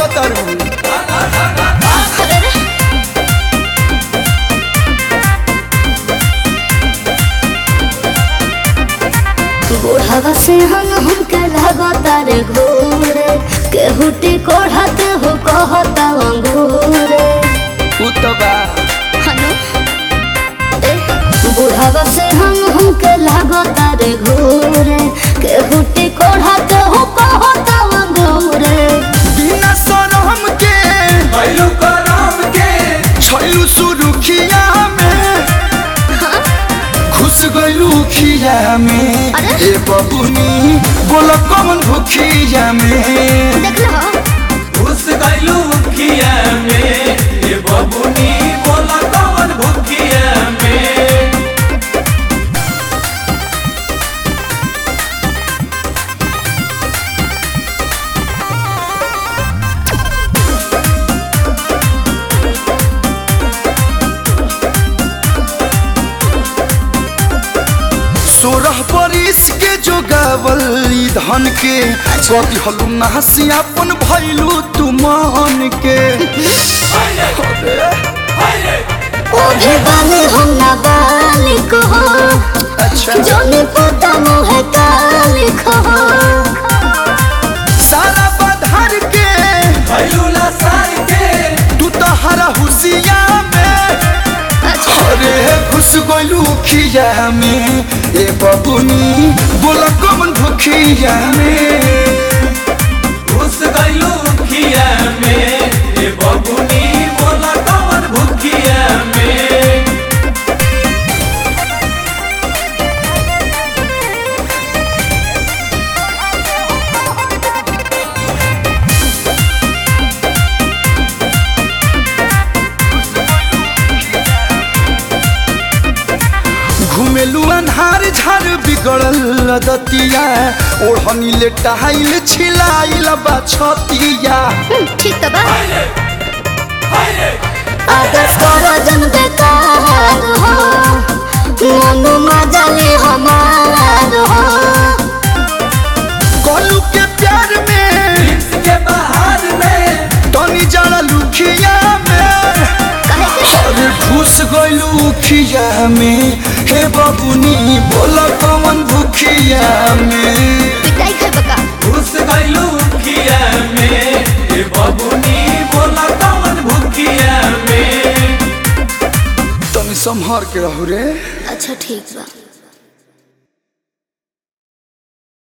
तारू बुढ़ावा से हम हमके लगातार घूरे केहुटी कोढ़त हो कहता अंगूरे उ तो बा हनु ए, बुढ़ावा से हम हमके लगातार घूरे केहुटी कोढ़त हो कहता अंगूरे बिना शरम के भैलू करम के छैलू सुरुखिया में घुस गइलू खिया में अरे? ए बबुनी बोल कौन भुखिया में देख लो घुस गइलू खिया में ये बबुनी बोला कवन भुखिया में सोरह बरिस के जोगावल ई धन के कभी हलू नहसी अपन भैलू तू मान के ओ भी बाले हम ना बालिक हो अच्छा जोने पता मोहे कालिक हो सारा बधार के भैलू लसार के तू तो हरा हुसिया में अरे घुस गइलू खिया में ए बबुनी बोल कौन भुखिया में घुस गइलू खिया में ये बबुनी बोला कवन भुखिया में घुमेलू अन्हार झार बिगड़ल दतिया ओढ़नी ले टहाइल छिलाइल बा छतिया ठीक तो बा हायरे हायरे अगर करो जन बेकार हो मनु मजले हमार हो गोलू के प्यार में प्रिंस के बहार में टनी जड़ा लुखिया में कहे के अरे घुस गइलू खिया में हे बबुनी बोल कौन भुखिया में पिटाई खाए बका घुस गइलू खिया में ये बबुनी बोला कवन भुखिया में तनी संभार के रहू रे अच्छा ठीक बा